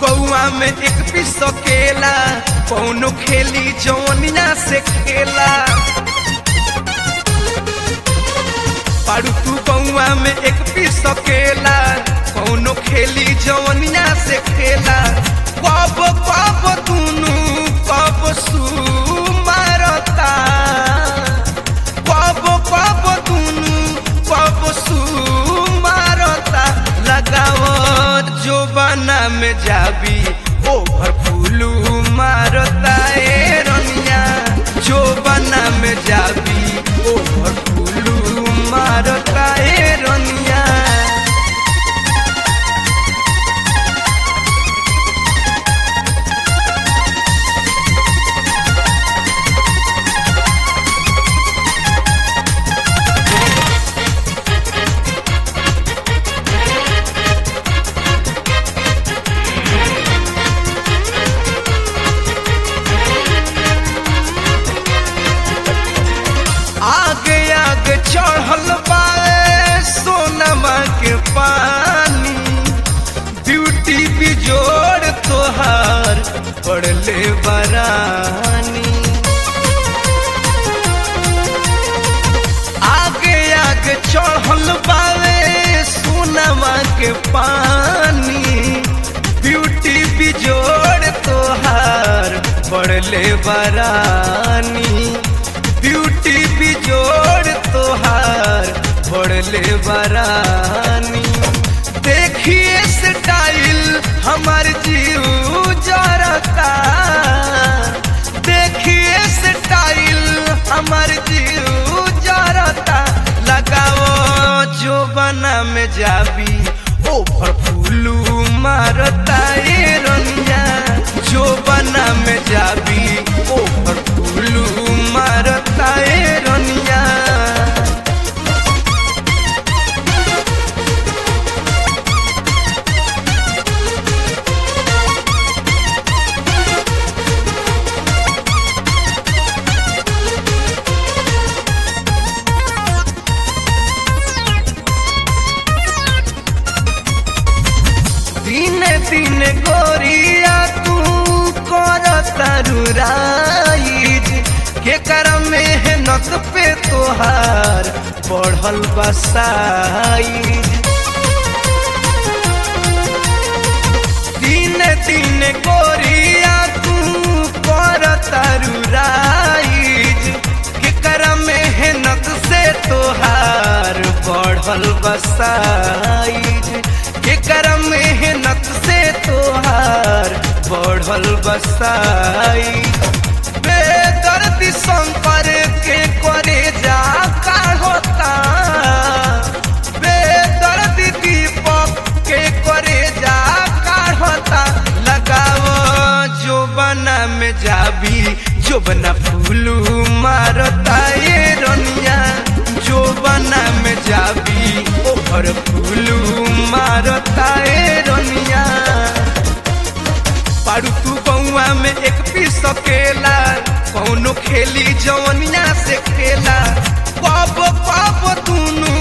बउआ में एक पीस केला कौनो खेली जौनिया से खेला पारू तू बउआ में एक पीस केला कौनो खेली जौनिया से खेला कब कब दुनू कब सू मारता कब कब दुनू कब सू मारता लगाओ जो बना में जाबी ओभर फूलू मारता ए रनिया जो बना में जाबी ओभर फूलू मारता ए रनिया आगे आगे चढ़ल बाए सोनमा के पानी ब्यूटी बिजोड़ तोहार पड़ले बरानी आगे आगे चढ़ल बाए सोनमा के पानी ब्यूटी बिजोड़ तोहार पड़ले बरानी ब्यूटी बिजोड़ तोहार पड़ले बरानी देखिए स्टाइल हमार जीव जरता देखिए स्टाइल हमार जीव जरता लगाओ जो बना में जाबी ओभर फूलू मारता ए रनिया जो बना में जाबी ओभर फूलू मारता ए रनिया दिने दिने गोरिया तू कर तरुराई के कर मेहनत पे तोहार बढ़ल बसाई दिने दिने गोरिया तू कर तरुराई के कर मेहनत से तोहार बढ़ल बसाई के कर मेहनत से तोहार बढ़ल बसाई बेदर्दी शंकर के करे जा का होता बेदर्दी दीपक के करे जा का होता लगाओ जो बना में जाबी जो बना फूलू मारता ये रनिया जो बना में जाबी ओहर फूलू मारता ए रनिया पारू तू बउआ में एक पीस केला कौनो खेली जवनिया से खेला कब कब दुनू